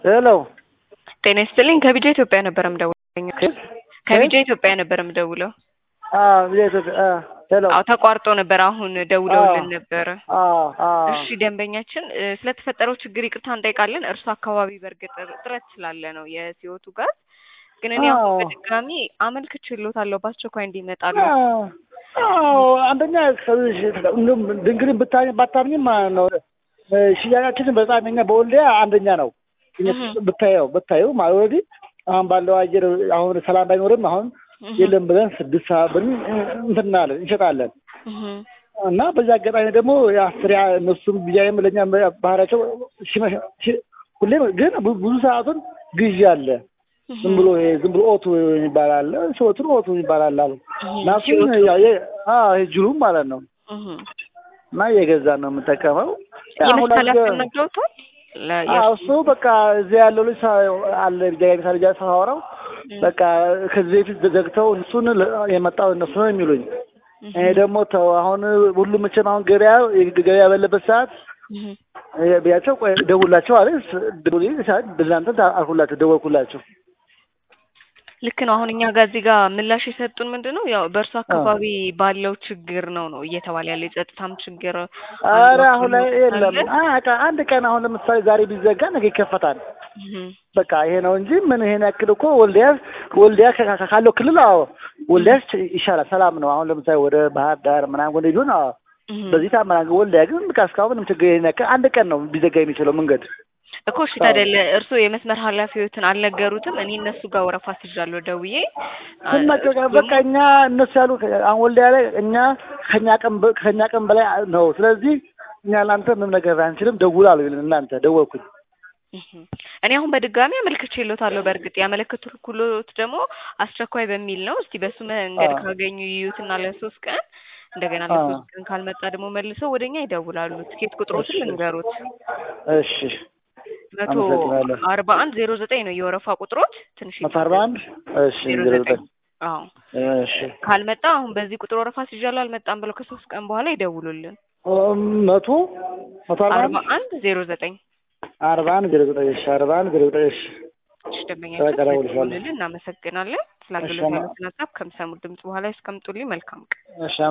ሄሎ ጤና ይስጥልኝ ከቢጃ ኢትዮጵያ ነበር የምደውለው። ከቢጃ ኢትዮጵያ ነበር የምደውለው። ሄሎ አዎ ተቋርጦ ነበር። አሁን ደውለውልን ነበረ። አዎ አዎ እሺ ደንበኛችን እ፣ ስለተፈጠረው ችግር ይቅርታ እንጠይቃለን። እርሱ አካባቢ በእርግጥ እጥረት ስላለ ነው የሲወቱ ጋዝ። ግን እኔ አሁን አዎ። በድጋሚ አመልክቼልዎታለሁ በአስቸኳይ እንዲመጣሉ። አዎ አንደኛ ከዚህ እንደውም ድንግልን ብታ ባታምኝም ማለት ነው እ፣ ሽያጫችን በጣም እኛ በወልዲያ አንደኛ ነው። እህ። ብታየው ብታየው ማለት ኦልሬዲ አሁን ባለው አየር አሁን ሰላም ባይኖርም አሁን እህ፣ የለም ብለን ስድስት ሰዓት ብን እንትን እናለን እንሸጣለን እህ፣ እና በዚህ አጋጣሚ ደግሞ የአስሪያ እነሱም ብያይም ለእኛ ባህሪያቸው ሲመሽ- ሲ- ሁሌም ግን ብዙ ብዙ ሰዓቱን ግዢ አለ። ዝም ብሎ ይሄ ዝም ብሎ ኦቱ የሚባል አለ ሾቱን ኦቱ የሚባል አለ አሉ እና እሱን ሲወቱ። ያው የ- አዎ ይሄ ጅሉም ማለት ነው እህ። እና እየገዛን ነው የምንጠቀመው። አሁን የመስታል አድርገ- ያስነግረውታል ለ- አዎ እሱ በቃ እዚህ ያለው ልጅ ሳ- አለ ጃጋ ልጅ ሳወራው በቃ ከዚህ በፊት ዘግተው እሱን ለ- የመጣው እነሱ ነው የሚሉኝ። እኔ ደግሞ ተው አሁን ሁሉም መቼም አሁን ገበያ ገበያ ባለበት ሰዓት እህ። እ፣ ቢያቸው ቆይ ደውላቸው አለ ደውል ሰዓት ብላንተ አልኩላቸው ደወልኩላቸው። ልክ ነው። አሁን እኛ ጋር እዚህ ጋር ምላሽ የሰጡን ምንድን ነው ያው በእርሱ አካባቢ ባለው ችግር ነው ነው እየተባለ ያለ የጸጥታም ችግር አረ አሁን ላይ የለም። አለ። አ- ቃ- አንድ ቀን አሁን ለምሳሌ ዛሬ ቢዘጋ ነገ ይከፈታል። እህ፣ በቃ ይሄ ነው እንጂ ምን ይሄን ያክል እኮ ወልዲያ ወልዲያ ከ- ከ- ካለው ክልል አዎ ወልዲያ ይሻላል፣ ሰላም ነው። አሁን ለምሳሌ ወደ ባህር ዳር ምናምን ወደ ቢሆን አዎ እህ። በዚህ ታመናገ ወልዲያ ግን በቃ እስካሁን ምንም ችግር ይሄን ያክል አንድ ቀን ነው ቢዘጋ የሚችለው መንገድ። እኮ እሺ ታዲያ እርስዎ የመስመር ኃላፊዎትን አልነገሩትም? እኔ እነሱ ጋር ወረፋ ስጃለሁ ደውዬ አ- ስናገር እሱ በቃ እኛ እነሱ ያሉ አሁን ወልዲያ ላይ እኛ ከኛ ቀን በ- ከኛ ቀን በላይ ነው። ስለዚህ እኛ ለአንተ ምንም ነገር አንችልም፣ ደውል አሉ እናንተ ደወልኩኝ። እህ። እኔ አሁን በድጋሚ አመልክቼልዎታለሁ። በእርግጥ ያመለክቱልዎት ደግሞ አስቸኳይ በሚል ነው። እስቲ በሱ መንገድ አዎ። ካገኙ ይዩትና ለሶስት ቀን እንደገና አዎ። ለሶስት ቀን ካልመጣ ደግሞ መልሰው ወደኛ ይደውላሉ። ትኬት ቁጥሮትን እሺ። ልንገሩት። እሺ መቶ አመሰግናለሁ። አርባ አንድ ዜሮ ዘጠኝ ነው የወረፋ ቁጥሮት። ትንሽ መቶ አርባ አንድ እሺ ዜሮ ዜሮ ዘጠኝ ዘጠኝ አዎ እሺ ካልመጣ አሁን በዚህ ቁጥር ወረፋ ሲዣለሁ አልመጣም ብለው ከሶስት ቀን በኋላ ይደውሉልን። ኦም፣ መቶ መቶ አርባ አርባ አንድ አንድ ዜሮ ዘጠኝ አርባ አንድ ዜሮ ዘጠኝ እሺ አርባ አንድ ዜሮ ዘጠኝ እሺ እሺ ደንበኛችን በቃ እደውልልሻለሁ። ስለደወሉልን እናመሰግናለን። ስለ እሺ፣ አገልግሎት አማ- ያሉትን ሀሳብ ከምሰሙት ድምጽ በኋላ ያስቀምጡልኝ። መልካም ቀን። እሺ